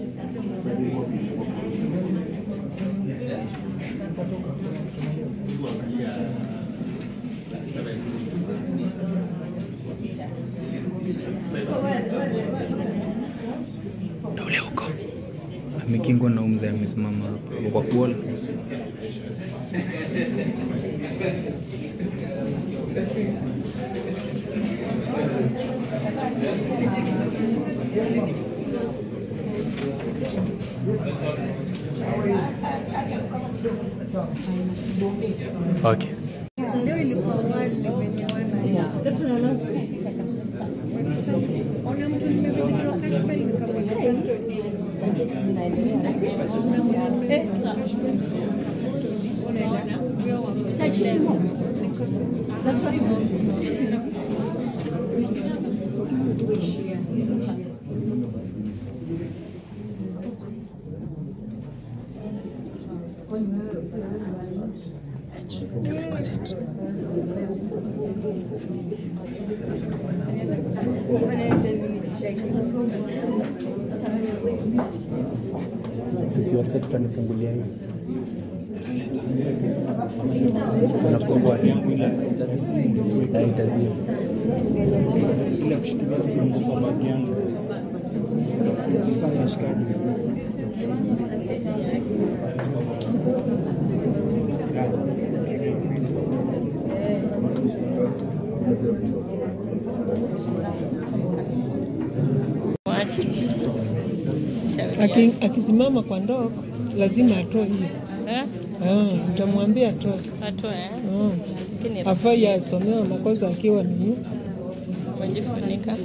Ule huko amekingwa na umzee amesimama hapo kwa kuola okay. Leo ilikuwa wali wenye wana ona mtu nimewithdraw cash bail nikamweka custody. Unamwambia, eh, cash bail. Unaenda, huyo wako Niko Kuishia. Zikiwa set tutanifungulia hii tunafungua tu na itazia ile kushikilia simu kwa bagi yangu. Sasa nashikaje? Mwache. Shauri Aki- yake. Akisimama kwa ndoo lazima atoe hiyo. Eh? Ah, Nitamwambia atoe. Atoe, eh? Ah. Lakini Afai asomewa makosa akiwa ni hiyo. umejifunika.